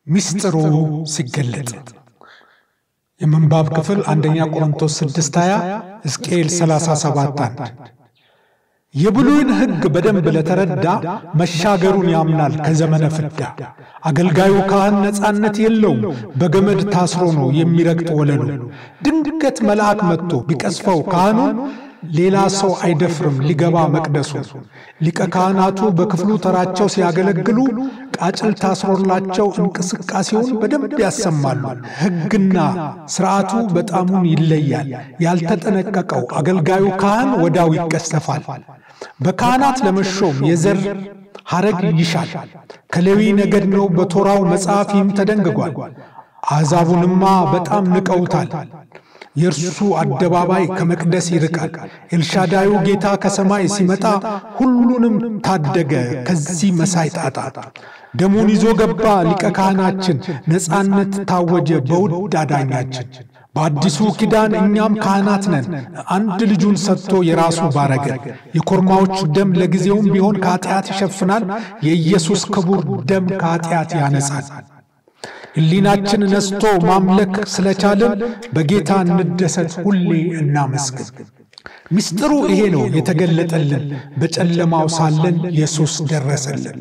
ሚስጥሩ ሲገለጥ የምንባብ ክፍል አንደኛ ቆሮንቶስ 6 20 ሕዝቅኤል 37 1 የብሉይን ሕግ በደንብ ለተረዳ መሻገሩን ያምናል ከዘመነ ፍዳ። አገልጋዩ ካህን ነፃነት የለውም፣ በገመድ ታስሮ ነው የሚረግጥ ወለሉ። ድንገት መልአክ መጥቶ ቢቀስፈው ካህኑን ሌላ ሰው አይደፍርም ሊገባ መቅደሱ። ሊቀ ካህናቱ በክፍሉ ተራቸው ሲያገለግሉ ቃጭል ታስሮላቸው እንቅስቃሴውን በደንብ ያሰማሉ። ሕግና ስርዓቱ በጣሙን ይለያል። ያልተጠነቀቀው አገልጋዩ ካህን ወዳው ይቀሰፋል። በካህናት ለመሾም የዘር ሐረግ ይሻል። ከሌዊ ነገድ ነው በቶራው መጽሐፍ ይህም ተደንግጓል። አሕዛቡንማ በጣም ንቀውታል። የእርሱ አደባባይ ከመቅደስ ይርቃል። ኤልሻዳዩ ጌታ ከሰማይ ሲመጣ ሁሉንም ታደገ ከዚህ መሳይ ጣጣ። ደሙን ይዞ ገባ ሊቀ ካህናችን፣ ነፃነት ታወጀ በውድ አዳኛችን። በአዲሱ ኪዳን እኛም ካህናት ነን፣ አንድ ልጁን ሰጥቶ የራሱ ባረገ። የኮርማዎች ደም ለጊዜውም ቢሆን ከኃጢአት ይሸፍናል፣ የኢየሱስ ክቡር ደም ከኃጢአት ያነጻል። ሕሊናችን ነስቶ ማምለክ ስለቻልን በጌታ እንደሰት፣ ሁሌ እናመስግን። ምስጢሩ ይሄ ነው የተገለጠልን፣ በጨለማው ሳለን ኢየሱስ ደረሰልን።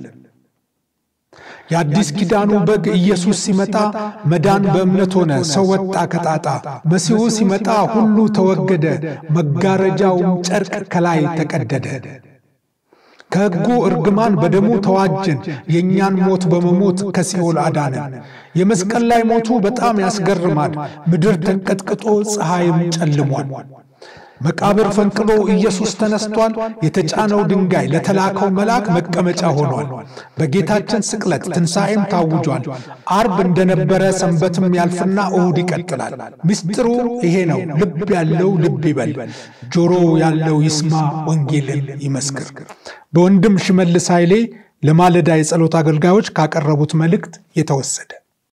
የአዲስ ኪዳኑ በግ ኢየሱስ ሲመጣ መዳን በእምነት ሆነ፣ ሰው ወጣ ከጣጣ። መሲሁ ሲመጣ ሁሉ ተወገደ፣ መጋረጃውም ጨርቅ ከላይ ተቀደደ። ከሕጉ እርግማን በደሙ ተዋጀን፣ የእኛን ሞት በመሞት ከሲኦል አዳነን። የመስቀል ላይ ሞቱ በጣም ያስገርማል፣ ምድር ተንቀጥቅጦ ፀሐይም ጨልሟል። መቃብር ፈንቅሎ ኢየሱስ ተነስቷል። የተጫነው ድንጋይ ለተላከው መልአክ መቀመጫ ሆኗል። በጌታችን ስቅለት ትንሣኤም ታውጇል። አርብ እንደነበረ ሰንበትም ያልፍና እሁድ ይቀጥላል። ምስጢሩ ይሄ ነው። ልብ ያለው ልብ ይበል፣ ጆሮ ያለው ይስማ፣ ወንጌልን ይመስክር። በወንድም ሽመልስ ኃይሌ ለማለዳ የጸሎት አገልጋዮች ካቀረቡት መልእክት የተወሰደ